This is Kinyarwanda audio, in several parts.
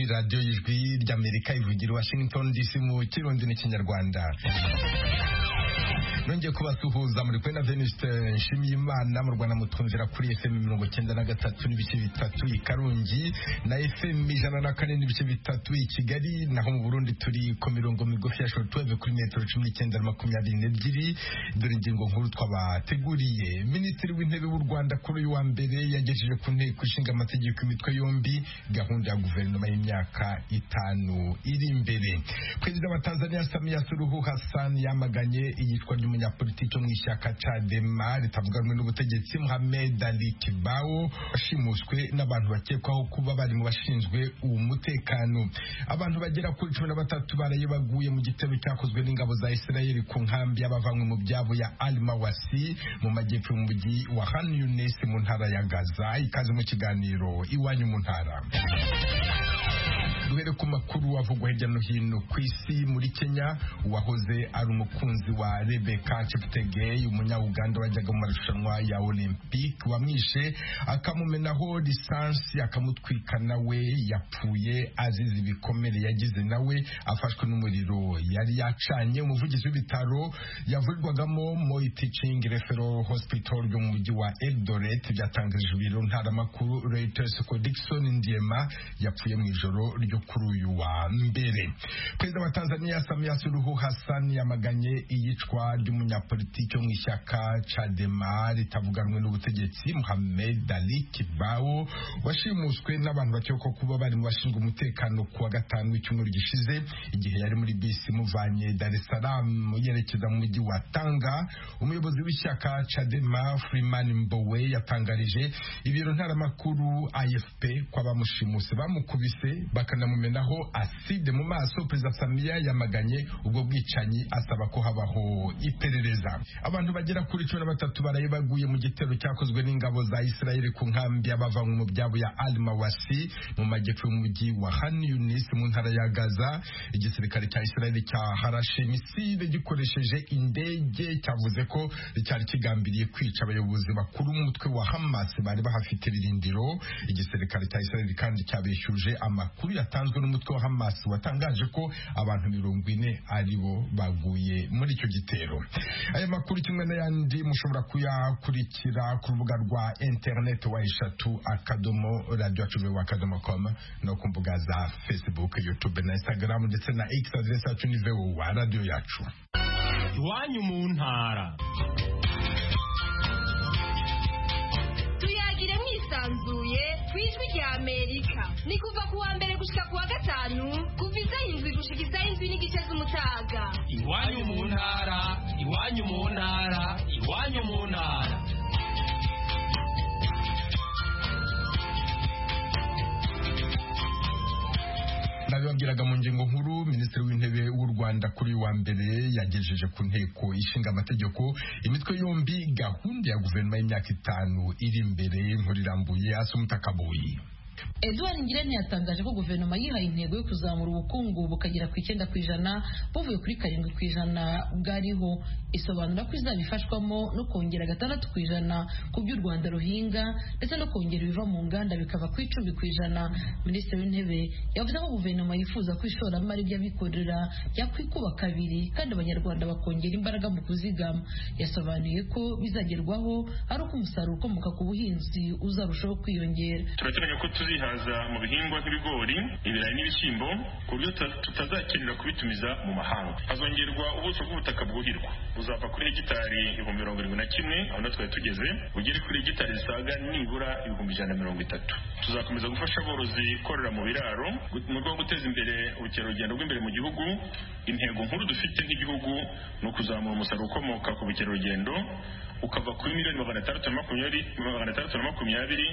radiyo ijwi ry'amerika ivugira i washington dc mu kirundi n'ikinyarwanda nongeye kubasuhuza muri kwe na veniste nshimiyimana mu rwanda mutwumvira kuri fm mirongo cyenda na gatatu n'ibice bitatu i karungi na fm ijana na kane n'ibice bitatu i kigali naho mu burundi turi ku mirongo migufi ya shortwave kuri metero cumi n'icyenda na makumyabiri n'ebyiri dore ingingo nkuru twabateguriye minisitiri w'intebe w'u rwanda kuri uyu wa mbere yagejeje ku nteko ishinga amategeko imitwe yombi gahunda ya guverinoma y'imyaka itanu iri imbere perezida wa tanzania samiya suruhu hassan yamaganye iyicwa ry'umu umunyapolitiki mu ishyaka Chadema ritavuga rumwe n'ubutegetsi Mohamed Ali Kibao washimuswe n'abantu bakekwaho kuba bari mu bashinzwe uwo mutekano abantu bagera kuri cumi na batatu baraye baguye mu gitero cyakozwe n'ingabo za Israel ku nkambi y'abavanywe mu byabo ya Al Mawasi mu majyepfo y'umujyi wa Han Yunis mu ntara ya Gaza ikaze mu kiganiro iwanyu mu ntara duhere ku makuru avugwa hirya no hino ku isi muri kenya uwahoze ari umukunzi wa rebeka cheptegei umunyauganda wajyaga mu marushanwa ya olympic wamwishe akamumenaho lisansi akamutwika nawe yapfuye azize ibikomere yagize nawe afashwe n'umuriro yari yacanye umuvugizi w'ibitaro yavurirwagamo moi teaching referral hospital byo mu mujyi wa eldoret byatangarije ibiro ntaramakuru reuters ko dickson ndiema yapfuye mu ijoro ryo kuri uyu wa mbere perezida wa tanzania samia suluhu hassan yamaganye iyicwa ry'umunyapolitiki wo mu ishyaka cadema ritavuga rumwe n'ubutegetsi muhammed ali kibao washimuswe n'abantu bakekwa kuba bari mu bashinzwe umutekano ku wa gatanu w'icyumweru gishize igihe yari muri bisi imuvanye dar es salaam yerekeza mu mujyi wa tanga umuyobozi w'ishyaka cadema freeman mbowe yatangarije ibiro ntaramakuru afp ko abamushimuse bamukubise baka akanamumenaho aside mu maso perezida samiya yamaganye ubwo bwicanyi asaba ko habaho iperereza abantu bagera kuri cumi na batatu baraye baguye mu gitero cyakozwe n'ingabo za israeli ku nkambi y'abavanywe mu byabo ya al mawasi mu majyepfo y'umujyi wa han yunis mu ntara ya gaza igisirikare cya israeli cya harashe misile gikoresheje indege cyavuze ko cyari kigambiriye kwica abayobozi bakuru umutwe wa hamas bari bahafite ibirindiro igisirikare cya israeli kandi cyabeshyuje amakuru ya yatanzwe n'umutwe wa Hamas watangaje ko abantu mirongo ine aribo baguye muri icyo gitero aya makuru kimwe n'ayandi mushobora kuyakurikira ku rubuga rwa internet wa eshatu akadomo radio acuruwe akadomo com no ku mbuga za facebook youtube na instagram ndetse na x adresse yacu ni voa radio yacu iwanyu mu ntara tuyagire mwisanzuye ku ijwi rya amerika ni kuva ku wa mbere gushika ku wa gatanu kuva iza indwi gushika indwi n'igice z'umutaga iwanyu mu ntara iwanyu mu ntara iwanyu mu ntara nabibabwiraga mu ngingo nkuru minisitiri w'intebe w'u rwanda kuri wa mbere yagejeje ku nteko ishinga amategeko imitwe yombi gahunda ya guverinoma y'imyaka itanu iri imbere nkuru irambuye asumutakabuyi Edouard Ngirente yatangaje ko guverinoma yihaye intego yo kuzamura ubukungu bukagera ku icyenda ku ijana buvuye kuri karindwi ku ijana bwariho isobanura ko izabifashwamo no kongera gatandatu ku ijana ku byo u Rwanda ruhinga ndetse no kongera ibiva mu nganda bikava ku icumi ku ijana minisitiri w'intebe yavuze ko guverinoma yifuza ko ishoramari ry'abikorera ryakwikuba kabiri kandi abanyarwanda bakongera imbaraga mu kuzigama yasobanuye ko bizagerwaho ari uko umusaruro ukomoka ku buhinzi uzarushaho kwiyongera turateganya ko tuzihaza mu bihingwa nk'ibigori ibirayi n'ibishyimbo ku buryo tutazakenera kubitumiza mu mahanga hazongerwa ubuso bw'ubutaka bwuhirwa buzava kuri hegitari ibihumbi mirongo irindwi na kimwe aho na twari tugeze bugere kuri hegitari zisaga nibura ibihumbi ijana na mirongo itatu tuzakomeza gufasha aborozi korora mu biraro mu rwego rwo guteza imbere ubukerarugendo bw'imbere mu gihugu intego nkuru dufite nk'igihugu ni ukuzamura umusaruro ukomoka ku bukerarugendo ukava kuri miliyoni magana atandatu na makumyabiri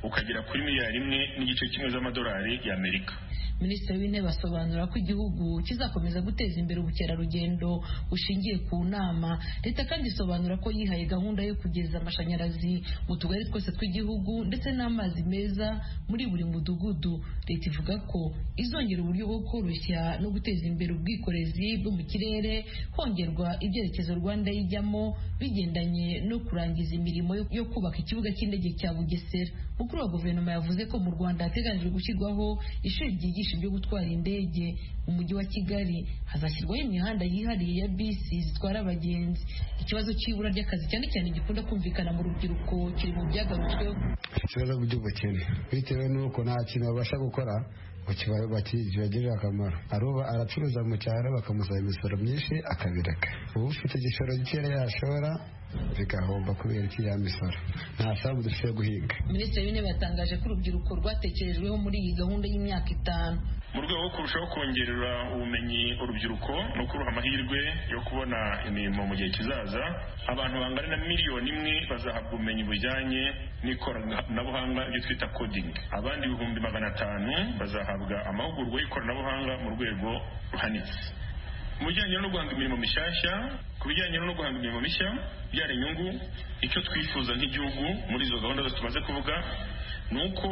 ukagera kuri miliyari imwe n'igice kimwe z'amadolari y'amerika minisitiri w'intebe asobanura ko igihugu kizakomeza guteza imbere ubukerarugendo bushingiye ku nama leta kandi isobanura ko yihaye gahunda yo kugeza amashanyarazi mu tugari twose tw'igihugu ndetse n'amazi meza muri buri mudugudu leta ivuga ko izongera uburyo bwo koroshya no guteza imbere ubwikorezi bwo mu kirere hongerwa ibyerekezo rwanda ijyamo bigendanye no kurangiza imirimo yo kubaka ikibuga cy'indege cya bugesera mukuru wa guverinoma yavuze ko mu rwanda hateganyijwe gushyirwaho ishuri zigisha ibyo gutwara indege mu mujyi wa kigali hazashyirwaho imihanda yihariye ya bisi zitwara abagenzi ikibazo cy'ibura ry'akazi cyane cyane gikunda kumvikana mu rubyiruko kiri mu byagarutsweho ikibazo by'ubukene bitewe n'uko nta kintu babasha gukora ngo kibagirire akamaro aruba aracuruza mu cyaro bakamusaba imisoro myinshi akabireka ubu ufite igishoro gikeya yashora bigahomba kubera iriya misoro nta sambu dufite guhinga minisitiri w'intebe yatangaje ko urubyiruko rwatekerejweho muri iyi gahunda y'imyaka itanu mu rwego rwo kurushaho kongerera ubumenyi urubyiruko no kuruha amahirwe yo kubona imirimo mu gihe kizaza abantu bangana na miliyoni imwe bazahabwa ubumenyi bujyanye n'ikoranabuhanga ibyo twita kodingi abandi ibihumbi magana atanu bazahabwa amahugurwa y'ikoranabuhanga mu rwego ruhanitse mu bijyanye no guhanga imirimo mishyashya ku bijyanye no guhanga imirimo mishya byara inyungu icyo twifuza nk'igihugu muri izo gahunda zose tumaze kuvuga ni uko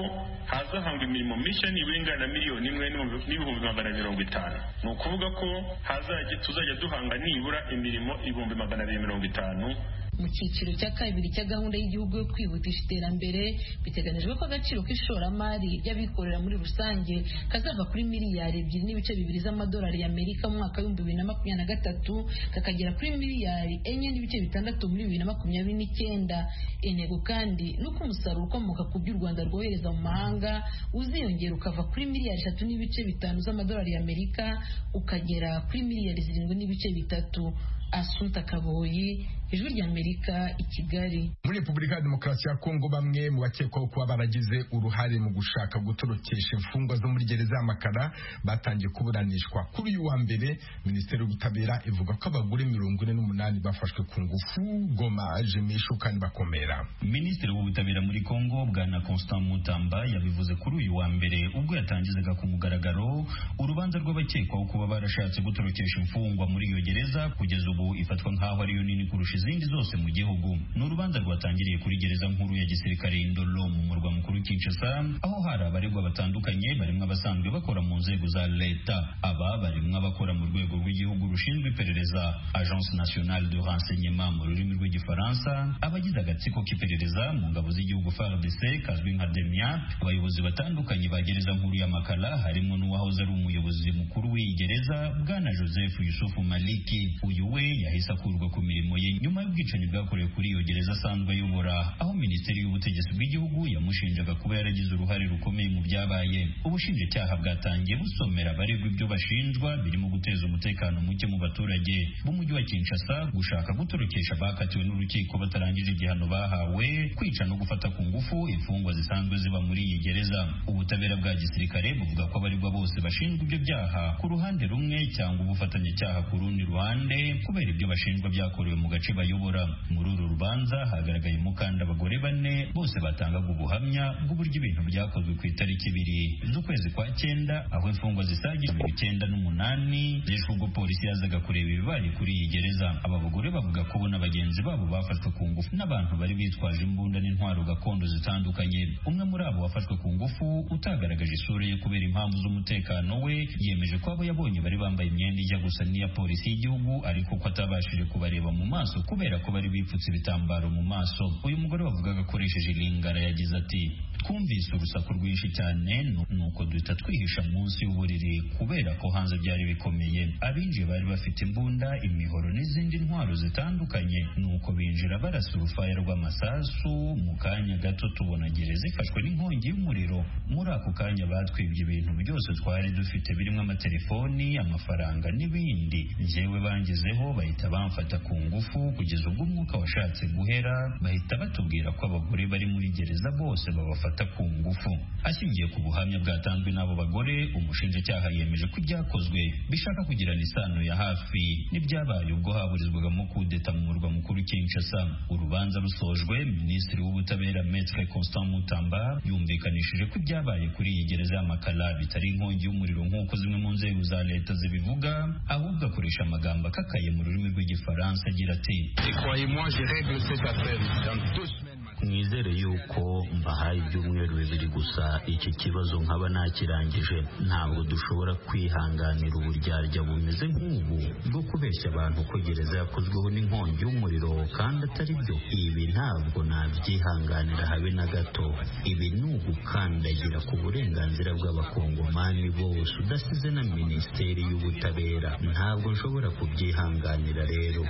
hazahangwa imirimo mishya nibura ingana na miliyoni imwe n'ibihumbi magana mirongo itanu ni ukuvuga ko hazajya tuzajya duhanga nibura imirimo ibihumbi magana abiri mirongo itanu mu cyiciro cya kabiri cya gahunda y'igihugu yo kwihutisha iterambere biteganyijwe ko agaciro k'ishoramari ry'abikorera muri rusange kazava kuri miliyari ebyiri n'ibice bibiri z'amadolari y'amerika mu mwaka w'ibihumbi bibiri na makumyabiri na gatatu kakagera kuri miliyari enye n'ibice bitandatu muri bibiri na makumyabiri n'icyenda intego kandi ni uko umusaruro ukomoka ku byo u rwanda rwohereza mu mahanga uziyongera ukava kuri miliyari eshatu n'ibice bitanu z'amadolari y'amerika ukagera kuri miliyari zirindwi n'ibice bitatu asunta kaboyi ijwi ry'amerika i kigali muri repubulika ya demokarasi ya kongo bamwe mu bakekwaho kuba baragize uruhare mu gushaka gutorokesha imfungwa zo muri gereza y'amakara batangiye kuburanishwa kuri uyu wa mbere minisiteri y'ubutabera ivuga ko abagore mirongo ine n'umunani bafashwe ku ngufu goma jimishu kandi bakomera minisitiri w'ubutabera muri kongo bwana constant mutamba yabivuze kuri uyu wa mbere ubwo yatangizaga ku mugaragaro urubanza rw'abakekwaho kuba barashatse gutorokesha imfungwa muri iyo gereza kugeza ubu ifatwa nk'aho ariyo nini kurusha izindi zose mu gihugu ni urubanza rwatangiriye kuri gereza nkuru ya gisirikare indolo mu murwa mukuru kinshasa aho hari abaregwa batandukanye barimo abasanzwe bakora mu nzego za leta aba barimo abakora mu rwego rw'igihugu rushinzwe iperereza agence nationale de renseignement mu rurimi rw'igifaransa abagize agatsiko k'iperereza mu ngabo z'igihugu fardc kazwi nka demia abayobozi batandukanye ba gereza nkuru ya makala harimo n'uwahoze ari umuyobozi mukuru w'iyi gereza bwana joseph yusufu maliki uyu we yahise akurwa ku mirimo ye nyuma y'ubwicanyi bwakorewe kuri iyo gereza asanzwe ayobora aho minisiteri y'ubutegetsi bw'igihugu yamushinjaga kuba yaragize uruhare rukomeye mu byabaye ubushinjacyaha bwatangiye busomera abaregwa ibyo bashinjwa birimo guteza umutekano muke mu baturage b'umujyi wa Kinshasa gushaka gutorokesha abakatiwe n'urukiko batarangije igihano bahawe kwica no gufata ku ngufu imfungwa zisanzwe ziba muri iyi gereza ubutabera bwa gisirikare buvuga ko abaregwa bose bashinjwa ibyo byaha ku ruhande rumwe cyangwa ubufatanyacyaha ku rundi ruhande kubera ibyo bashinjwa byakorewe mu gace bayobora muri uru rubanza hagaragayemo kandi abagore bane bose batangaga ubuhamya bw'uburyo ibintu byakozwe ku itariki ibiri z'ukwezi kwa cyenda aho imfungwa zisaga ibihumbi icyenda n'umunani zishwe ubwo polisi yazaga kureba ibibaye kuri iyi gereza aba bagore bavuga ko bo na bagenzi babo bafashwe ku ngufu n'abantu bari bitwaje imbunda n'intwaro gakondo zitandukanye umwe muri abo wafashwe ku ngufu utagaragaje isura ye kubera impamvu z'umutekano we yemeje ko abo yabonye bari bambaye imyenda ijya gusa n'iya polisi y'igihugu ariko ko atabashije kubareba mu maso maso kubera ko bari bipfutse ibitambaro mu maso uyu mugore wavugaga akoresheje ilingara yagize ati twumvise urusaku rwinshi cyane nuko duhita twihisha munsi y'uburiri kubera ko hanze byari bikomeye abinjiye bari bafite imbunda imihoro n'izindi ntwaro zitandukanye nuko binjira barasa urufaya rw'amasasu mu kanya gato tubona gereza ifashwe n'inkongi y'umuriro muri ako kanya batwibye ibintu byose twari dufite birimo amatelefoni amafaranga n'ibindi njyewe bangezeho bahita bamfata ku ngufu kugeza ubwo umwuka washatse guhera bahita batubwira ko abagore bari muri gereza bose babafata ku ngufu ashingiye ku buhamya bwatanzwe n'abo bagore umushinjacyaha yemeje ko ibyakozwe bishaka kugirana isano ya hafi n'ibyabaye ubwo haburizwagamo kudeta mu murwa mukuru Kinshasa urubanza rusojwe minisitiri w'ubutabera Maître Constant Mutamba yumvikanishije ko ibyabaye kuri iyi gereza y'amakala bitari inkongi y'umuriro nk'uko zimwe mu nzego za leta zibivuga ahubwo akoresha amagambo akakaye mu rurimi rw'igifaransa agira ati Et croyez-moi, je règle cette affaire dans deux semaines. mwizere yuko mbahaye ibyumweru bibiri gusa iki kibazo nkaba nakirangije ntabwo dushobora kwihanganira uburyarya bumeze nk'ubu bwo kubeshya abantu ko gereza yakozweho n'inkongi y'umuriro kandi atari byo ibi ntabwo nabyihanganira habe na gato ibi ni ugukandagira ku burenganzira bw'abakongomani bose udasize na minisiteri y'ubutabera ntabwo nshobora kubyihanganira rero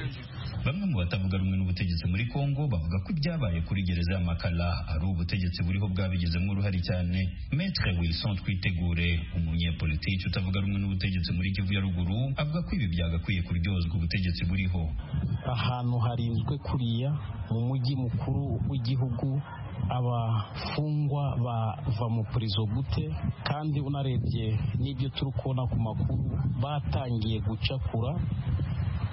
bamwe mu batavuga rumwe n'ubutegetsi muri Kongo bavuga ko ibyabaye kuri gereza ya Makala ari ubutegetsi buriho bwabigizemo uruhare cyane Maître Wilson Twitegure umunyepolitiki utavuga rumwe n'ubutegetsi muri Kivu ya ruguru avuga ko ibi byagakwiye kuryozwa ubutegetsi buriho ahantu harinzwe kuriya mu mujyi mukuru w'igihugu abafungwa bava mu purizo gute kandi unarebye n'ibyo turi kubona ku makuru batangiye gucakura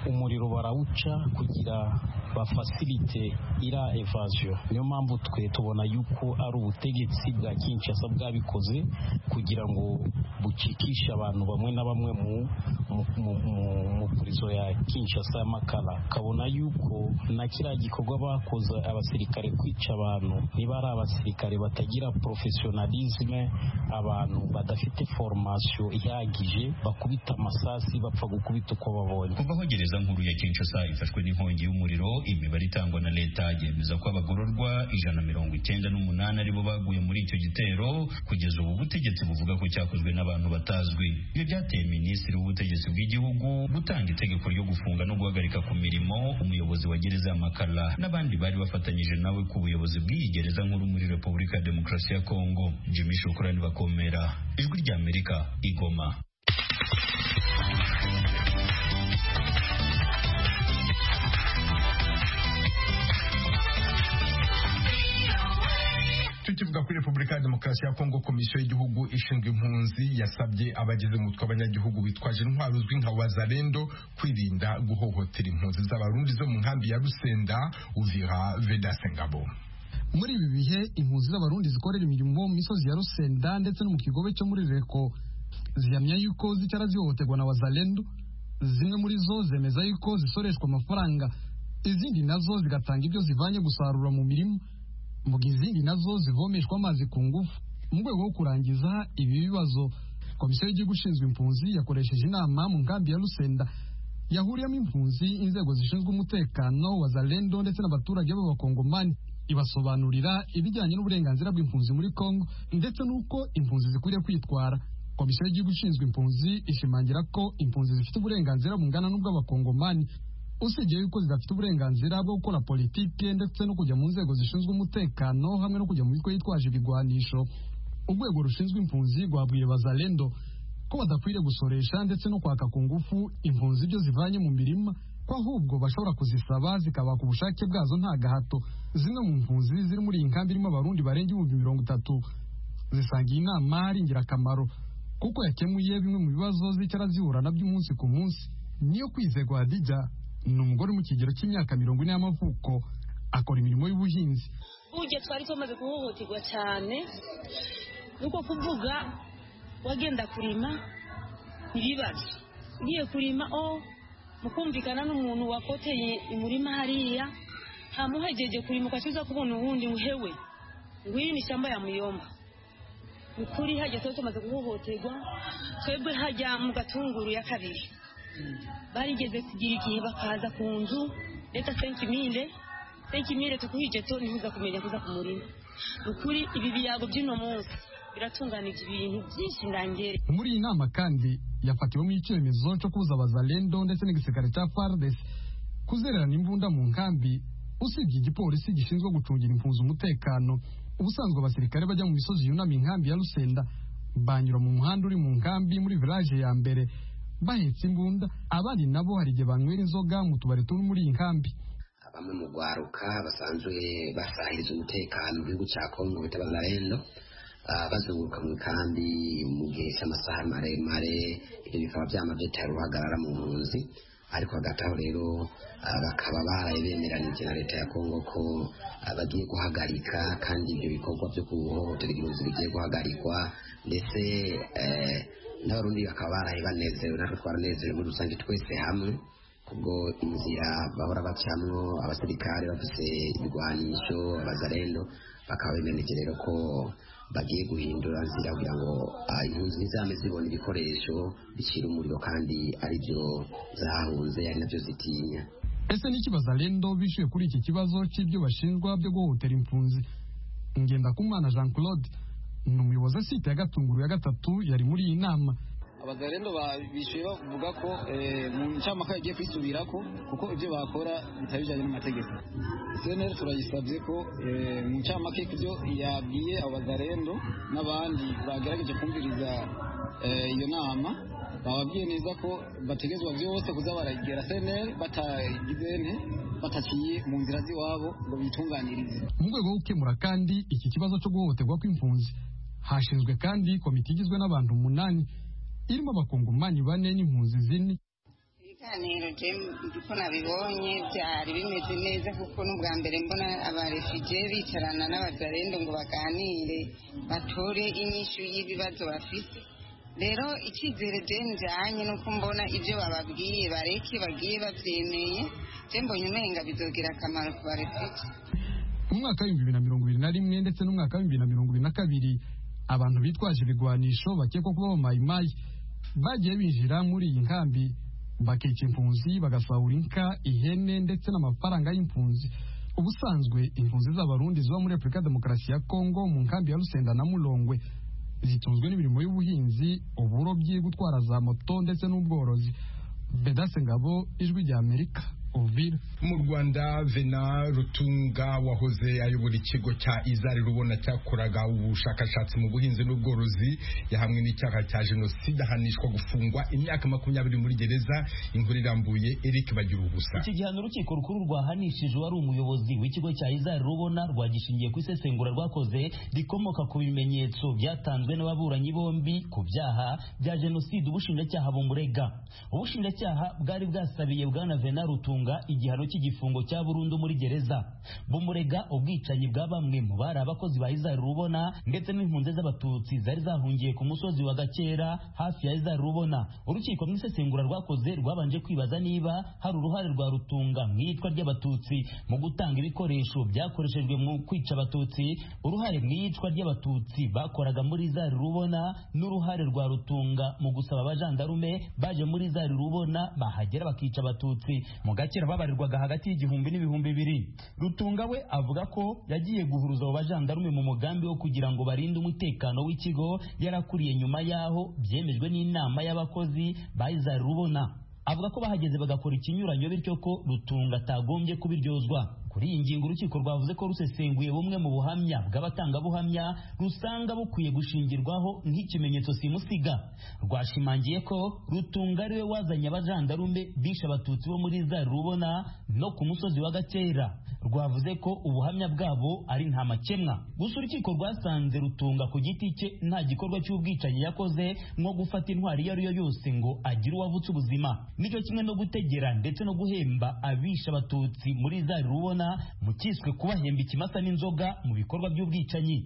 umuriro barawuca kugira bafasirite ira evasiyo niyo mpamvu twe tubona yuko ari ubutegetsi bwa kinshasa bwabikoze kugira ngo bucikishe abantu bamwe na bamwe mu mu purizo ya kinshasa y'amakara kabona yuko na kiriya gikorwa bakoze abasirikare kwica abantu niba ari abasirikare batagira porofesiyonalizme abantu badafite foromasiyo ihagije bakubita amasasi bapfa gukubita uko babonye kuva aho gereza nkuru ya kinshasa ifashwe n'inkongi y'umuriro imibare itangwa na leta yemeza ko abagororwa ijana mirongo icyenda n'umunani aribo baguye muri icyo gitero kugeza ubu butegetsi buvuga ko cyakozwe n'abantu batazwi ibyo byateye minisitiri w'ubutegetsi bw'igihugu gutanga itegeko ryo gufunga no guhagarika ku mirimo umuyobozi wa gereza ya makara n'abandi bari bafatanyije nawe ku buyobozi bw'iyi gereza nkuru muri repubulika ya demokarasi ya kongo jimmy shukurani bakomera ijwi ry'amerika igoma tukivuga kuri repubulika ya demokarasi ya kongo komisiyo y'igihugu ishinzwe impunzi yasabye abagize umutwe w'abanyagihugu bitwaje intwaro uzwi nka wazarendo kwirinda guhohotera impunzi z'abarundi zo mu nkambi ya rusenda uvira vedase ngabo muri ibi bihe impunzi z'abarundi zikorera imirimo mu misozi ya rusenda ndetse no mu kigobe cyo muri reko zihamya yuko zicara zihohoterwa na wazarendo zimwe muri zo zemeza yuko zisoreshwa amafaranga izindi nazo zigatanga ibyo zivanye gusarura mu mirima mu gihe izindi nazo zivomeshwa amazi ku ngufu mu rwego rwo kurangiza ibi bibazo komisiyo y'igihugu ishinzwe impunzi yakoresheje inama mu nkambi ya rusenda yahuriyemo impunzi inzego zishinzwe umutekano wa zarendo ndetse n'abaturage b'abakongomani ibasobanurira ibijyanye n'uburenganzira bw'impunzi muri kongo ndetse n'uko impunzi zikwiriye kwitwara komisiyo y'igihugu ishinzwe impunzi ishimangira ko impunzi zifite uburenganzira bungana n'ubw'abakongomani usibye yuko zidafite uburenganzira bwo gukora politike ndetse no kujya mu nzego zishinzwe umutekano hamwe no kujya mu mitwe yitwaje ibigwanisho urwego rushinzwe impunzi rwabwiye bazarendo ko badakwiriye gusoresha ndetse no kwaka ku ngufu impunzi ibyo zivanye mu mirima ko ahubwo bashobora kuzisaba zikabaka ubushake bwazo nta gahato zimwe mu mpunzi ziri muri iyi nkambi irimo abarundi barenga ibihumbi mirongo itatu zisanga iyi nama ari ingirakamaro kuko yakemuye bimwe mu bibazo zicara zihura nabyo umunsi ku munsi niyo kwizerwa hadijya ni umugore uri mu kigero cy'imyaka mirongo ine y'amavuko akora imirimo y'ubuhinzi burya twari tumaze guhohoterwa cyane nuko kuvuga wagenda kurima ntibibaze ugiye kurima o mukumvikana n'umuntu wakoteye umurima hariya ntamuhegeje kurima ukacuza kubona ubundi uhewe ngwiri ni ishyamba ya muyomba ni ukuri hajya twari tumaze guhohoterwa twebwe hajya mu gatunguru ya kabiri barigeze kugira igihe bakaza ku nzu reta senkimire senkimire tukuhije toni ntuza kumenya kuza ku murima ni ukuri ibi biyago by'uno munsi biratunganije ibintu byinshi ndangere muri iyi nama kandi yafatiwemo icyemezo cyo kubuza abazarendo ndetse n'igisirikare cya fardes kuzererana imbunda mu nkambi usibye igipolisi gishinzwe gucungira impunzi umutekano ubusanzwe abasirikare bajya mu misozi yunama inkambi ya rusenda banyura mu muhanda uri mu nkambi muri village ya mbere bahetse imbunda abandi nabo hari igihe banywera inzoga mu tubari turi muri iyi nkambi bamwe mu rwaruka basanzwe basahiriza umutekano mu gihugu cya kongo bita bazarendo bazunguruka mu kandi mu gihe cy'amasaha maremare ibyo bikaba byamabyetere uhagarara mu mpunzi ariko hagati aho rero bakaba baraye bemeranije na leta ya kongo ko bagiye guhagarika kandi ibyo bikorwa byo guhohotera impunzi bigiye guhagarikwa ndetse n'abarundi bakaba baraye banezerewe natwe twaranezerewe muri rusange twese hamwe kubwo inzira bahora bacamwo abasirikare bafise ibigwanisho abazarendo bakaba bemereje rero ko bagiye guhindura nzira kugira ngo impunzi ntizame zibona ibikoresho bicira umuriro kandi ari byo zahunze ari nabyo zitinya ese niki bazalendo bishyuye kuri iki kibazo cy'ibyo bashinjwa byo guhohotera impunzi ngendakumana jean claude ni umuyobozi asite ya gatunguru ya gatatu yari muri iyi nama abazarendo bishyuye bavuga ko mu ncamaka yagiye kwisubira ko kuko ibyo bakora bitari bijyanye n'amategeko cnr turayisabye ko mu ncamake ibyo yabwiye abazarendo n'abandi bagerageje kumviriza iyo nama bababwiye neza ko bategezwa byose kuza baragera cnr batagize bataciye mu nzira z'iwabo ngo bitunganirize mu rwego rwo gukemura kandi iki kibazo cyo guhohoterwa kw'impunzi hashinzwe kandi komite igizwe n'abantu umunani irimo abakongomani bane n'impunzi zine ibiganiro uko nabibonye byari bimeze neza kuko n'ubwa mbere mbona abarefugiye bicarana n'abazarendo ngo baganire batore inyishu y'ibibazo bafite rero icyizere njyanye nuko mbona ibyo bababwiye bareke bagiye babyemeye mbonye umenga bizogira akamaro ku barefite mu mwaka w'ibihumbi bibiri na mirongo ibiri na rimwe ndetse n'umwaka w'ibihumbi bibiri na mirongo ibiri na kabiri abantu bitwaje ibigwanisho bakekwa kuba abamayimayi bagiye binjira muri iyi nkambi bakica impunzi bagasahura inka ihene ndetse n'amafaranga y'impunzi ubusanzwe impunzi z'abarundi ziba muri repubulika demokarasi ya kongo mu nkambi ya rusenda na murongwe zitunzwe n'imirimo y'ubuhinzi uburobyi gutwara za moto ndetse n'ubworozi bedase ngabo ijwi rya amerika mu rwanda vena rutunga wahoze ayobora ikigo cya izari rubona cyakoraga ubushakashatsi mu buhinzi n'ubworozi yahamwe n'icyaha cya jenoside ahanishwa gufungwa imyaka makumyabiri muri gereza inkuru irambuye eric bagira ubusa iki gihano urukiko rukuru rwahanishije uwari umuyobozi w'ikigo cya izari rubona rwagishingiye ku isesengura rwakoze rikomoka ku bimenyetso byatanzwe n'ababuranyi bombi ku byaha bya jenoside ubushinjacyaha bumurega ubushinjacyaha bwari bwasabiye bwana vena rutunga igihano cy'igifungo cya burundu muri gereza bumurega ubwicanyi bwa bamwe mu bari abakozi ba izari rubona ndetse n'impunzi z'abatutsi zari zahungiye ku musozi wa gakera hafi ya izari rubona urukiko mu isesengura rwakoze rwabanje kwibaza niba hari uruhare rwa rutunga mu iyicwa ry'abatutsi mu gutanga ibikoresho byakoreshejwe mu kwica abatutsi uruhare mu iyicwa ry'abatutsi bakoraga muri izari rubona n'uruhare rwa rutunga mu gusaba abajandarume baje muri izari rubona bahagera bakica abatutsi mu gace kera babarirwaga hagati y'igihumbi n'ibihumbi bibiri rutunga we avuga ko yagiye guhuruza abo bajandarume mu mugambi wo kugira ngo barinde umutekano w'ikigo yarakuriye nyuma y'aho byemejwe n'inama y'abakozi bayizari rubona avuga ko bahageze bagakora ikinyuranyo bityo ko rutunga atagombye kubiryozwa kuri iyi ngingo urukiko rwavuze ko rusesenguye bumwe mu buhamya bw'abatangabuhamya rusanga bukwiye gushingirwaho nk'ikimenyetso simusiga rwashimangiye ko rutunga ariwe wazanye abajandarume bishe abatutsi bo muri za rubona no ku musozi wa gakera rwavuze ko ubuhamya bwabo ari nta makemwa gusa urukiko rwasanze rutunga ku giti cye nta gikorwa cy'ubwicanyi yakoze nko gufata intwari iyo ari yo yose ngo agire uwavutse ubuzima nicyo kimwe no gutegera ndetse no guhemba abishe abatutsi muri za rubona mu cyiswe kubahemba ikimasa n'inzoga mu bikorwa by'ubwicanyi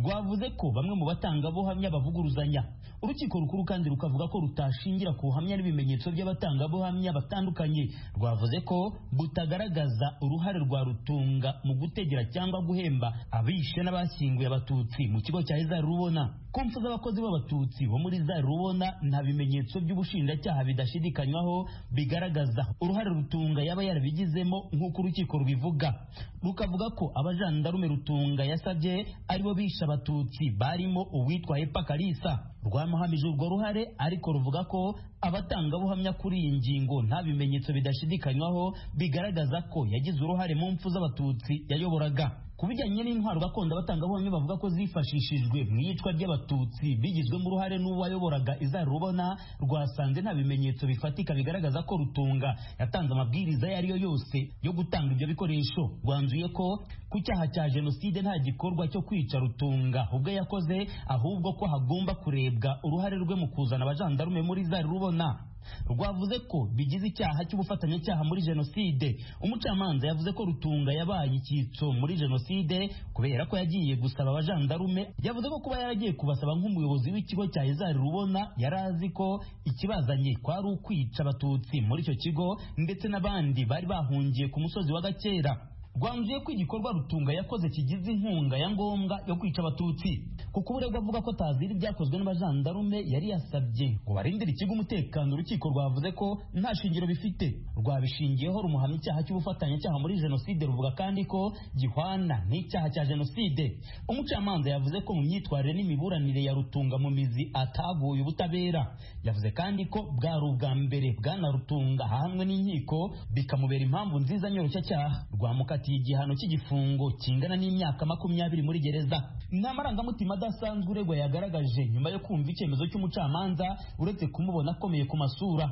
rwavuze ko bamwe mu batangabuhamya bavuguruzanya urukiko rukuru kandi rukavuga ko rutashingira ku buhamya n'ibimenyetso by'abatangabuhamya batandukanye rwavuze ko butagaragaza uruhare rwa rutunga mu gutegera cyangwa guhemba abishe n'abashyinguye abatutsi mu kigo cya izari rubona kumfu z'abakozi b'abatutsi bo muri izari rubona nta bimenyetso by'ubushinjacyaha bidashidikanywaho bigaragaza uruhare rutunga yaba yarabigizemo nk'uko urukiko rubivuga rukavuga ko abajandarume rutunga yasabye aribo bishe abatutsi barimo uwitwa epa karisa rwamuhamije urwo ruhare ariko ruvuga ko abatangabuhamya kuri iyi ngingo nta bimenyetso bidashidikanywaho bigaragaza ko yagize uruhare mu mpfu z'abatutsi yayoboraga ku bijyanye n'intwaro gakondo abatangabuhamya bavuga ko zifashishijwe mu iyicwa ry'abatutsi bigizwemo uruhare n'uwayoboraga izarubona rwasanze nta bimenyetso bifatika bigaragaza ko rutunga yatanze amabwiriza ayo ariyo yose yo gutanga ibyo bikoresho rwanzuye ko ku cyaha cya jenoside nta gikorwa cyo kwica rutunga ubwo yakoze ahubwo ko hagomba kurebwa uruhare rwe mu kuzana abajandarume muri izarubona rwavuze ko bigize icyaha cy'ubufatanyacyaha muri jenoside umucamanza yavuze ko rutunga yabaye icyitso muri jenoside kubera ko yagiye gusaba abajandarume yavuze ko kuba yaragiye kubasaba nk'umuyobozi w'ikigo cya izari rubona yari azi ko ikibazanye kwari ukwica abatutsi muri icyo kigo ndetse n'abandi bari bahungiye ku musozi wa gakera rwanzuye ko igikorwa rutunga yakoze kigize inkunga ya ngombwa yo kwica abatutsi kuko uburegwa avuga ko tazira ibyakozwe n'abajandarume yari yasabye ngo barindire ikigo umutekano urukiko rwavuze ko nta shingiro bifite rwabishingiyeho rumuhamya icyaha cy'ubufatanyacyaha muri jenoside ruvuga kandi ko gihwana n'icyaha cya jenoside umucamanza yavuze ko mu myitwarire n'imiburanire ya rutunga mu mizi ataguye ubutabera yavuze kandi ko bwari ubwa mbere bwana rutunga ahanwe n'inkiko bikamubera impamvu nziza nyoroshya rwamukatiye igihano cy'igifungo kingana n'imyaka makumyabiri muri gereza ni amarangamutima adasanzwe uregwa yagaragaje nyuma yo kumva icyemezo cy'umucamanza uretse kumubona akomeye ku masura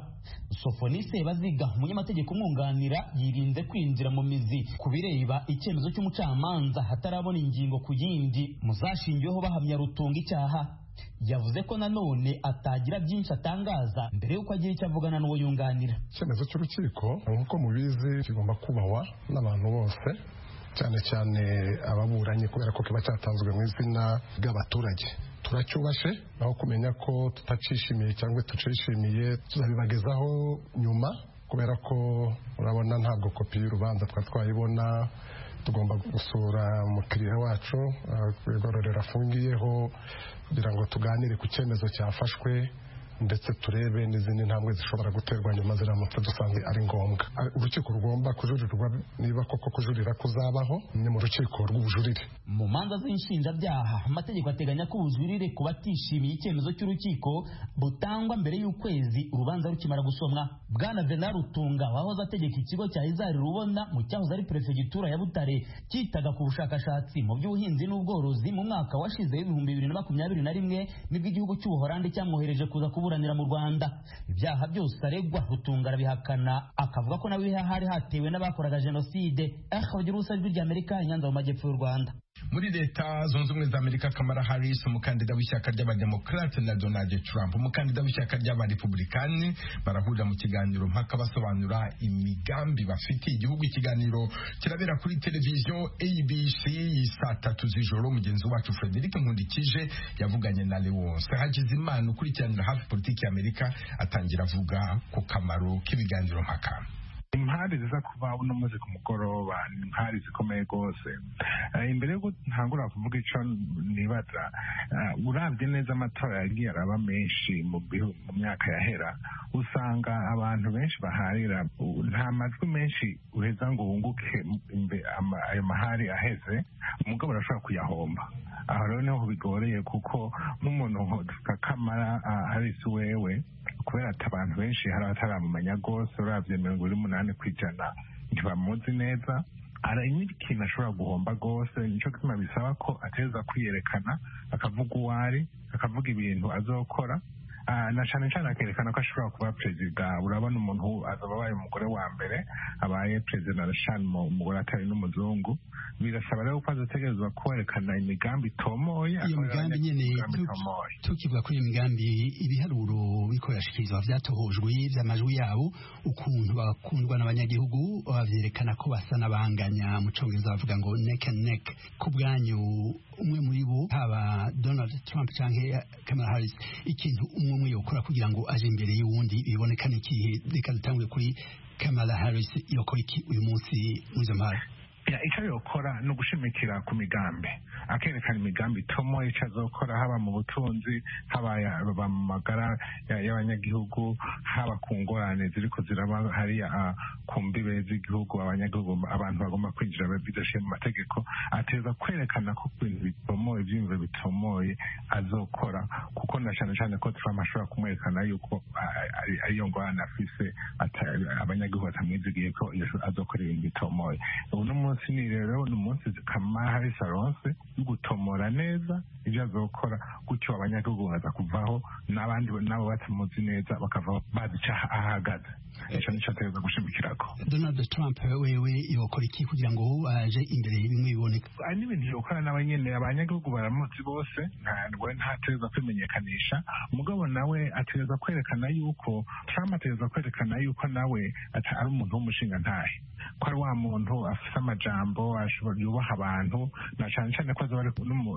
sofoni sebaziga umunyamategeko umwunganira yirinze kwinjira mu mizi ku bireba icyemezo cy'umucamanza hatarabona ingingo ku yindi muzashingiweho bahamya rutunga icyaha yavuze ko nanone atagira byinshi atangaza mbere y'uko agira icyo avugana n'uwo yunganira icyemezo cy'urukiko nk'uko mubizi kigomba kubahwa n'abantu bose cyane cyane ababuranyi kubera ko kiba cyatanzwe mu izina ry'abaturage turacyubashe aho kumenya ko tutacishimiye cyangwa tucishimiye tuzabibagezaho nyuma kubera ko urabona ntabwo kopi y'urubanza twari twayibona tugomba gusura umukiriya wacu igororero afungiyeho kugira ngo tuganire ku cyemezo cyafashwe ndetse turebe n'izindi ntambwe zishobora guterwa nyuma ziramutse dusanzwe ari ngombwa urukiko rugomba kujurirwa niba koko kujurira kuzabaho ni mu rukiko rw'ubujurire mu manza z'inshinjabyaha amategeko ateganya ko ubujurire ku batishimiye icyemezo cy'urukiko butangwa mbere y'ukwezi urubanza rukimara gusomwa bwana venal rutunga wahoze ategeka ikigo cya izari rubona mu cyahoze ari perefegitura ya butare cyitaga ku bushakashatsi mu by'ubuhinzi n'ubworozi mu mwaka washize w'ibihumbi bibiri na makumyabiri na rimwe nibwo igihugu cy'ubuhorandi cyamwohereje kuza kubu kuburanira mu Rwanda ibyaha byose aregwa rutunga arabihakana akavuga ko nawe hari hatewe n'abakoraga jenoside akabagira ijwi rya Amerika inyanza mu majyepfo y'u Rwanda muri leta zunze ubumwe za amerika kamara harris umukandida w'ishyaka ry'abademokarate na donald trump umukandida w'ishyaka ry'abarepublikani barahurira mu kiganiro mpaka basobanura imigambi bafitiye igihugu ikiganiro kirabera kuri televiziyo abc saa tatu z'ijoro mugenzi wacu frederic nkundikije yavuganye na lewonse hagizimana ukurikiranira hafi politiki y'amerika atangira avuga ku kamaro k'ibiganiro mpaka impande ziza kuva uno munsi ku mugoroba ni impande zikomeye rwose imbere y'uko ntangura kuvuga icyo nibaza urabye neza amatora yagiye araba menshi mu myaka yahera usanga abantu benshi baharira nta majwi menshi uheza ngo wunguke ayo mahari aheze umugabo arashobora kuyahomba aha rero niho bigoreye kuko nk'umuntu dufite akamara harisi wewe kubera ati abantu benshi hari abataramumenya rwose urabye mirongo ine n'umunani ku ijana ntibamuzi neza hari ikintu ashobora guhomba rwose nicyo gituma bisaba ko ateza kwiyerekana akavuga uwo ari akavuga ibintu azokora na cyane cyane akerekana ko ashobora kuba perezida urabona umuntu azaba abaye umugore wa mbere abaye perezida rashani umugore atari n'umuzungu birasaba rero ko azategerezwa kwerekana imigambi itomoye iyo migambi nyine tukivuga kuri iyo migambi ibiharuro bikoreshwa byatohojwe by'amajwi yabo ukuntu bakundwa n'abanyagihugu babyerekana ko basa n'abanganya mu cyongereza bavuga ngo neck and neck ku bwanyu umwe muri bo haba donald trump cyangwa kamala harris ikintu umwe umwe yokora kugira ngo aje imbere y'uwundi biboneka n'ikihe reka dutangwe kuri kamala harris yokora iki uyu munsi muri izo mpamvu icyo yokora ni ugushimikira ku migambi akerekana imigambi itomo icyo azokora haba mu butunzi haba mu magara y'abanyagihugu haba ku ngorane ziri kuziraba hariya ku mbibe z'igihugu abanyagihugu abantu bagomba kwinjira bidashiye mu mategeko ateza kwerekana ko ibintu bitomoye ibyiyumviro bitomoye azokora kuko na cyane cyane ko Trump ashobora kumwerekana yuko ariyo ngorane afise abanyagihugu batamwizigiye ko azokora ibintu bitomoye uno munsi munsi ni rero ni umunsi kamara hari saronse yo gutomora neza ibyo azokora gutyo abanyagihugu baza kuvaho n'abandi nabo batamuzi neza bakava bazi icyo ahagaze icyo nicyo ateza gushimikirako donald trump wewe yokora iki kugira ngo aje imbere bimwe biboneka hari n'ibintu yokora nawe nyine abanyagihugu baramuzi bose ntabwo ntateza kwimenyekanisha umugabo nawe ateza kwerekana yuko trump ateza kwerekana yuko nawe ari umuntu w'umushinga ntahe ko ari wa muntu afite amajambo yubaha abantu na cyane cyane ko baza bari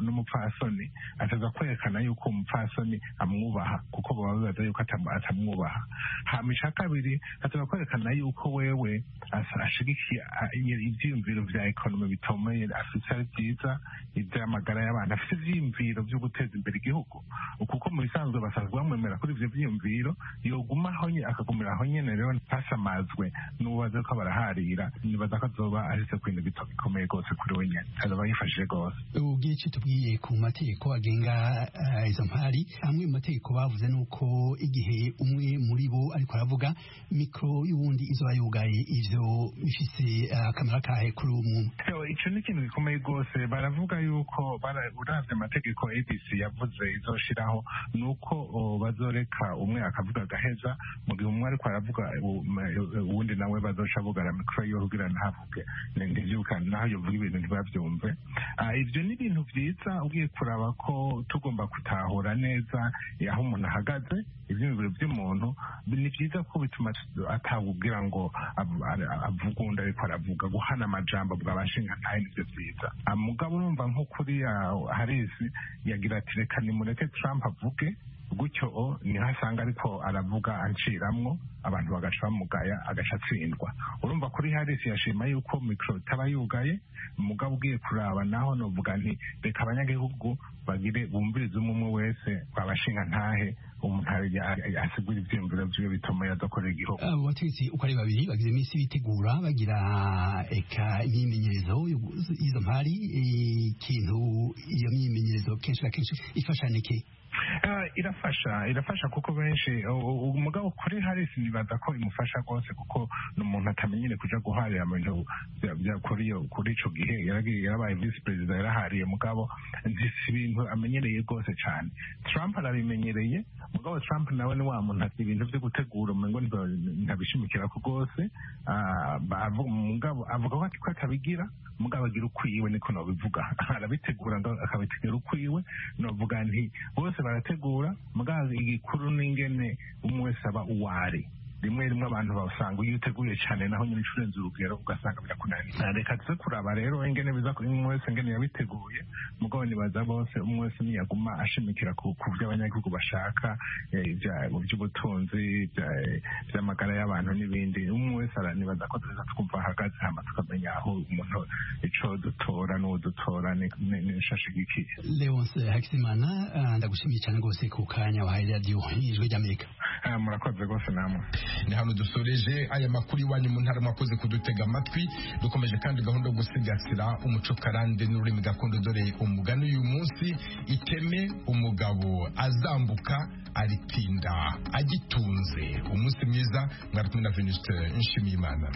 n'umupfasoni ataza kwerekana yuko umupfasoni amwubaha kuko baba bibaza yuko atam- atamwubaha hamisha kabiri ataza kwerekana yuko wewe as- ashigikiye a- i- ivyiyumviro vya ekonomi bitomeye afite ari vyiza ivy'amagara y'abantu afite ivyiyumviro vyo guteza imbere igihugu kuko mu bisanzwe basanzwe bamwemera kuri ivyo vyiyumviro yoguma aho nyene akagumira aho nyene rero ntasamazwe n'ubaza ko baraharira nibaza ko azoba ahise ku bintu bito- bikomeye gose kuri we nyene azoba yifashije gose ubwiye icyo tubwiye ku mategeko agenga eh, izo mpari amwe mu mategeko bavuze ni uko igihe umwe muri bo ariko aravuga mikoro y'uwundi izoba yugaye ivyo bifise eh, akamaro kahe kuri uwo muntu So, ico ni ikintu gikomeye rwose baravuga yuko bara- uravye amategeko abc yavuze izoshiraho ni uko o, bazoreka umwe akavuga agaheza mu gihe umwe ariko aravuga u- ma- u- uwundi nawe bazoca bugara mikoro yiwe kugira ntavuge Ni- ntivyuka naho yovuga ibintu ntibavyumve Ah, ivyo ni ibintu vyiza ugiye kuraba ko tugomba gutahura neza eh, aho umuntu ahagaze ivyiyumviro vy'umuntu ni vyiza ko bituma atawubwira ngo ab- ar- avuga undi ariko aravuga guhana amajambo bwabashinga ntayo nivyo vyiza Ah, mugabo urumva nko kuriya harisi yagira ati reka nimureke trump avuge gutyo o niho asanga ariko aravuga aciramwo abantu bagaca bamugaya agaca atsindwa urumva kuri harisi yashima yuko mikoro itaba yugaye mugabo ugiye kuraba naho novuga nti reka abanyagihugu bagire bumvirize umwe umwe wese babashinga ntahe umuntu ari- asigura ivyiyumviro vyiwe bituma yazakorera igihugu abo bategetsi uko ari babiri bagize iminsi bitegura bagira eka imyimenyerezo yo- y'izo mpari eh, ikintu iyo myimenyerezo kenshi na kenshi ifasha niki Ah, irafasha irafasha kuko benshi u- u- umugabo kuri Harris nibaza ko imufasha rwose kuko ni umuntu atamenyere kuja guharira mu bintu bya- bya- kuri iyo- kuri ico gihe yaragiye yarabaye visi perezida yarahariye mugabo nti si ibintu amenyereye rwose cane Trump arabimenyereye mugabo Trump nawe ni wa muntu ati ibintu vyo gutegura umengo ntiba- ntabishimikirako rwose Ah, bavu- mugabo avuga ko ati ko atabigira mugabo agira ukwiwe niko nobivuga arabitegura ngo akabitegura ukwiwe novuga nti bose barategura mugabo igikuru n'ingene umwe wese aba uwari rimwe rimwe abantu basanga iyo uteguye cyane naho nyine inshuro urenze urugero ugasanga birakunaniye reka tuze kuraba rero ingene biza ku umwe wese ingene yabiteguye mugabo nibaza bose umwe wese ntiyaguma ashimikira ku ku byo abanyagihugu bashaka eh, ibya- mu by'ubutunzi ibya- eh, iby'amagara y'abantu n'ibindi umwe wese ara- nibaza ko tuza twumva ahagaze hama tukamenya aho umuntu ico dutora n'uwo dutora ni- ni- n'ishashigikiye leonce hakizimana ah, ndagushimiye cyane rwose ku kanya wahaye radiyo y'ijwi ry'amerika murakoze rwose namwe ni hano dusoreje aya makuru iwanyu mu ntara mwakoze kudutega amatwi dukomeje kandi gahunda yo gusigasira umuco karande n'ururimi gakondo dore umugani uyu munsi iteme umugabo azambuka aritinda agitunze umunsi mwiza mwari kumwe na venusite nshimiyimana